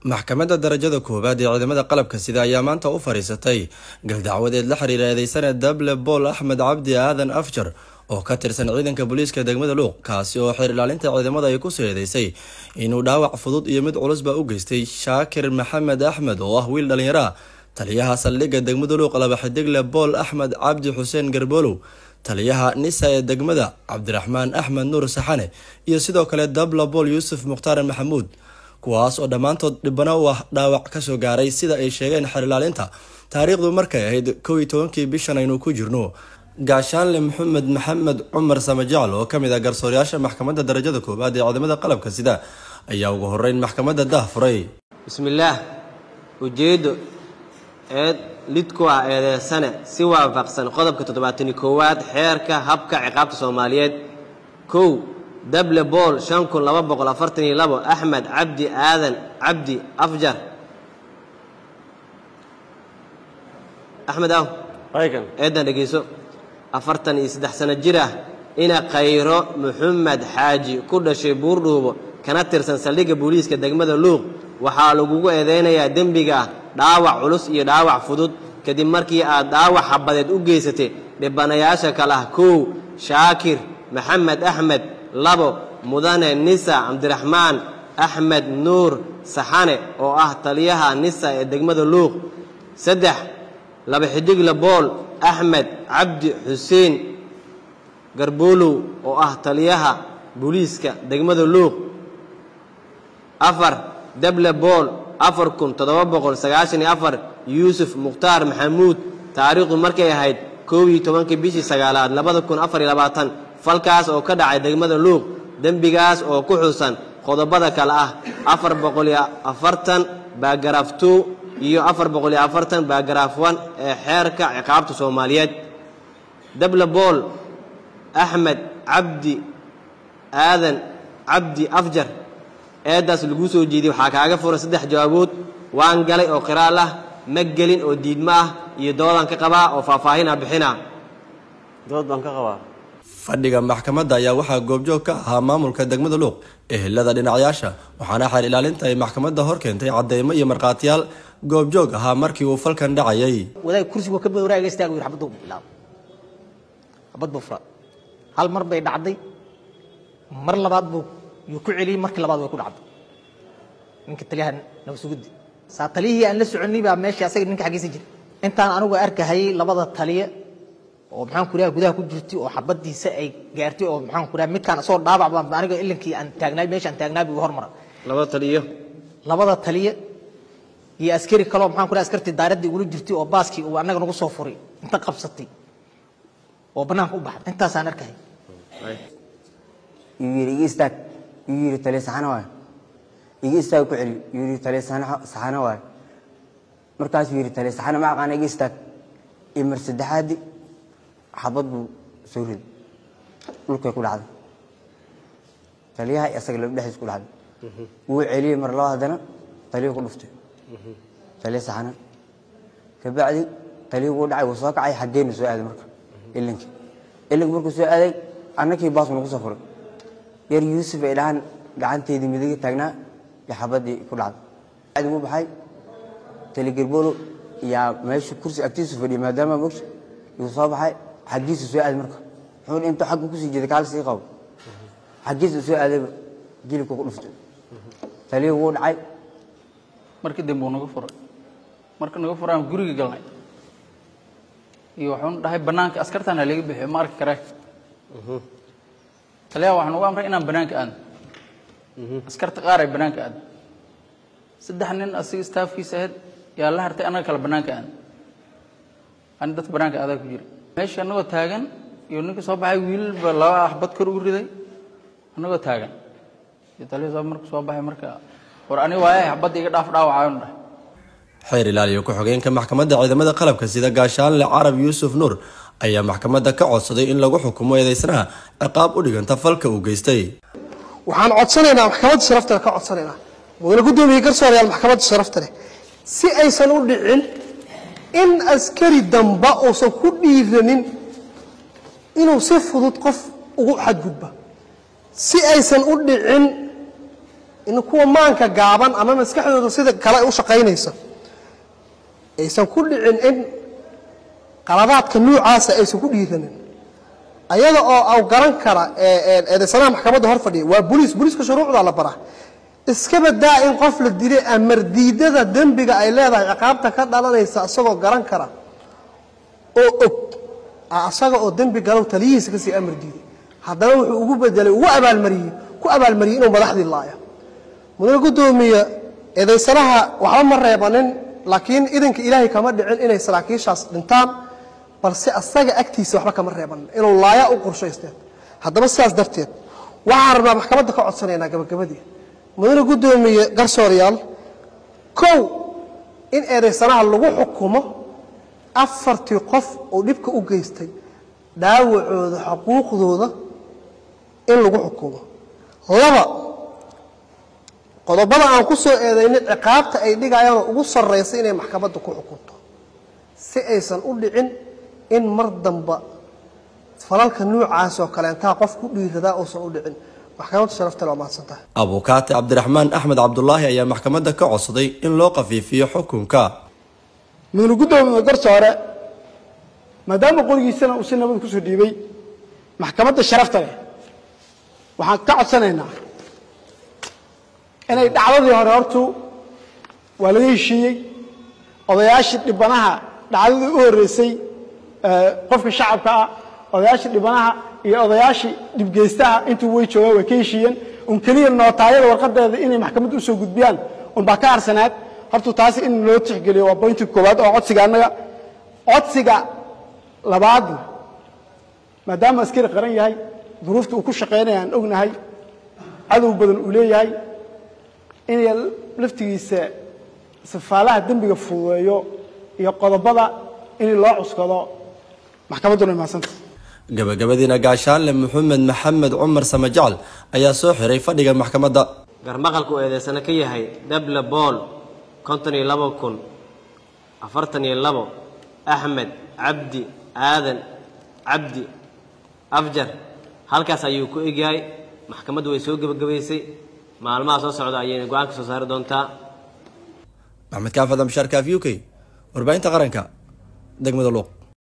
maxkamadda darajada koowaad ee ciidamada qalabka sida ayaa maanta u fadhiisatay galdacwadeed la xiriira eedeysane dable bool axmed cabdi aadan afjar oo ka tirsan ciidanka booliiska degmada luuq kaasi oo xeer ilaalinta ciidamada ay kusoo eedeysay inuu dhaawac fudud iyo mid culusba u geystay shaakir maxamed axmed oo ah wiil dhallinyaro ah taliyaha saldhigga degmada luuq laba xidigle bool axmed cabdi xuseen garbolow taliyaha nisa ee degmada cabdiraxmaan axmed nuur saxane iyo sidoo kale dabla bool yuusuf mukhtaar maxamuud kuwaas oo dhammaantood dhibano u ah dhaawac kasoo gaaray sida ay sheegeen xeer ilaalinta taariikhdu markay ahayd kow iyo tobankii bishan aynu ku jirno gaashaanle maxamed maxamed cumar samajacl oo kamid ah garsoorayaasha maxkamadda darajada koowaad ee ciidamada qalabka sida ayaa ugu horeyn maxkamadda dah furay bismillaah ujeeddo eed lid ku ah eedeysane si waafaqsan qodobka toddobaatani koowaad xeerka habka ciqaabta soomaaliyeed kow dable bool shan kun laba boqol afartan iyo labo axmed cabdi aadan cabdi afjar axmed aw eedan dhegeyso afartan iyo saddex sano jir ah ina khayro maxamed xaaji ku dhashay buurdhuubo kana tirsan saldhigga booliiska degmada luuq waxaa lagugu eedeynayaa dembiga ah dhaawac culus iyo dhaawac fudud kadib markii aad dhaawac xabadeed u geysatay dhibanayaasha kale ah kow shaakir maxamed axmed labo mudane nisa cabdiraxmaan axmed nuur saxane oo ah taliyaha nisa ee degmada luuq saddex laba xidigle bool axmed cabdi xuseen garboolow oo ah taliyaha booliiska degmada luuq afar dable bool afar kun toddoba boqol sagaashan iyo afar yuusuf mukhtaar maxamuud taariikhdu markay ahayd koob iyo tobankii bishii sagaalaad labada kun afar iyo labaatan falkaas oo ka dhacay degmada luuq dembigaas oo ku xusan qodobada kale ah afar boqol iyo afartan baagaraaf two iyo afar boqol iyo afartan baagaraaf one ee xeerka ciqaabta soomaaliyeed dable bool axmed cabdi aadan cabdi afjar eeddaas laguu soo jeediyey waxaa kaaga furan saddex jawaabood waan galay oo qiraal ah ma gelin oo diidmo ah iyo doodaan ka qabaa oo faahfaahin ah bixinaa dood baan ka qabaa fadhiga maxkamadda ayaa waxaa goobjoog ka ahaa maamulka degmada luuq ehelada dhinacayaasha waxaana xeer ilaalinta ay maxkamadda hor keentay cadeymo iyo markhaatiyaal goobjoog ahaa markii uu falkan dhacayay wadaag kursigu ka bad waraaga istaagu yiri xabaddu bilaab xabad buu fura hal mar bay dhacday mar labaad buu yuu ku celiyey markii labaad way ku dhacday ninka taliyaha nabasuguddi saa taliyihii aan la soconay baa meesha asaga ninka xaggiisa jira intaan anigu arkahayay labada taliye oo maxaan ku gudaha ku jirtay oo xabadiisa ay gaartay oo maxaan ku midkaan asoo dhaabac baa aniga ilinkii aan taagnaay meesha aan taagnaay buu hormara labada taliyo labada taliye iyo askari kaloo maxaan ku askartii daaraddii ugula jirtay oo baaskii uu annaga nagu soo furay inta qabsatay oo bannaanka u baxday intaasaan arkahayay yuu yidhi iga istaag yuu yidhi taliya saxana waay iga istaag ku celi yuu yidhi taliya saxana waay markaasuu yidhi taliya saxana ma aqaana iga istaag iyo mar saddexaadii xabad buu soo riday dhulkay ku dhacday taliyaha iyo asaga laba dhexdiis ku dhacday wuu celiyey mar laba haddana taliya ku dhuftay taliya saxana kabacdi taliya wuu dhacay wuu soo kacay xaggeenu soo aaday marka ilinkii ilinkii markuu soo aaday annakii baas nagu soo furay yar yuusuf ay dhahaan gacanteedii midiga taagnaa iyo xabadii ku dhacday bacdi wuu baxay tali gerbolo yaa meesha kursi agtiisu fadhiyay maadaama mogsha yuu soo baxay xaggiisu soo aaday marka wuxuu intuu xagga kusii jeeday kaal sii qabo xaggiisu soo aadayba jilibka ku dhuftay taliya wuu dhacay markii dambe uu naga furay marka naga furaan guriga galnay iyo waxuuna dhahay bannaanka askartaana laga bixiyo ma arki karee taliyaha waxaan ugu amray inaan bannaanka aadno askarta qaar ay bannaanka aadno saddex nin asiga staafkiisa ahayd yaa la hartay annaga kale bannaanka aadno ani dadka bannaanka aadaa ku jira meesha annagoo taagan iyo ninka soo baxay wiilba laba axbad kor ugu riday annagoo taagan iyo taliya soo marku soo baxay marka war ani waaye xabadda iga dhaaf dhaawacayonu dhahay xeer ilaaliyo ku-xigeenka maxkamadda ciidamada qalabka sida gaashaanle carab yuusuf nuur ayaa maxkamadda ka codsaday in lagu xukumo eedeysnaha ciqaab u dhiganta falka uu geystay waxaan codsanaynaa maxkamadda sharafta leh ka codsanaynaa mudane guddoomiye garsoorayaal maxkamadda sharafta leh si aysan u dhicin in askari damba uusan ku dhiiranin inuu si fudud qof ugu xadgudba si aysan u dhicin in kuwa maanka gaaban ama maskaxdooda sida kale ay u shaqaynaysa aysan ku dhicin in qaladaadka nuucaasa aysan ku dhiiranin ayada oo aw garan kara eedeysanaha maxkamadda hor fadhiya waa boliis boliiska shuruucdaa la baraa iska badaa in qof la dilay amar diidada dembiga ay leedahay ciqaabta ka dhalanaysa isagoo garan kara oo og asaga oo dembi galow taliyihiisa kasii amar diiday haddana wuxuu ugu bedelay ugu abaalmariyey ku abaalmariyey inuu madaxdii laayo mudane guddoomiye eedaysanaha waxba ma reebanin laakiin idanka ilaahay kama dhicin inay saraakiishaas dhintaan balse asaga agtiisa waxba kama reebanin inuu laaya u qorshaysteen haddaba sidaas darteed waxaan rabnaa maxkamadda ka codsanaynaa gabagabadii mudane guddoomiye garsoorayaal kow in eedaysanaha lagu xukumo afartii qof oo dhibka u geystay dhaawacooda xuquuqdooda in lagu xukumo laba qodobada aan ku soo eedaynay ciqaabta ay dhigayaanoo ugu sarraysa inay maxkamadda ku xukunto si aysan u dhicin in mar damba falalka nuucaasoo kaleentaa qof ku dhiiradaa uusan u dhicin maxkamadda sharaftale waa mahadsantahay abukaate cabdiraxmaan axmed cabdulaahi ayaa maxkamadda ka codsaday in loo khafiifiyo xukunka mudane guddoomiye garsoore maadaama qorigiisana uu si nabad kusoo dhiibay maxkamadda sharafta leh waxaan ka codsanaynaa inay dhacdadii hore hortu waa laga heshiiyey odayaashii dhibanaha dhacdadii u horreysay qofka shacabka ah odayaashii dhibanaha iyo odayaashii dhibgeystaha intuu way joogaan way ka heshiiyeen un keliya nootaayada warqadeeda inay maxkamadda usoo gudbiyaan un baa ka harsanaad hortu taasi in loo tixgeliyo waa boynti koowaad oo codsiga annaga codsiga labaadna maadaama askari qaran yahay duruufta uu ku shaqaynaya aan ognahay cadow badan uu leeyahay inay laftigiisa sifaalaha dembiga fududeeyo iyo qodobada in loo cuskado maxkamadduna imaasanta gabagabadiina gaashaanle maxamed maxamed cumar samajacal ayaa soo xiray fadhiga maxkamadda garmaqalka uu eedeysana ka yahay dable bool konton iyo labo kun afartan iyo labo axmed cabdi aadan cabdi afjar halkaas ayuu ku egyahay maxkamaddu way soo gebagabaysay maalmaha soo socda ayayna go-aan ka soo saari doontaa maxmed kaafad amshaar kaaf u k warbaahinta qaranka degmada luuq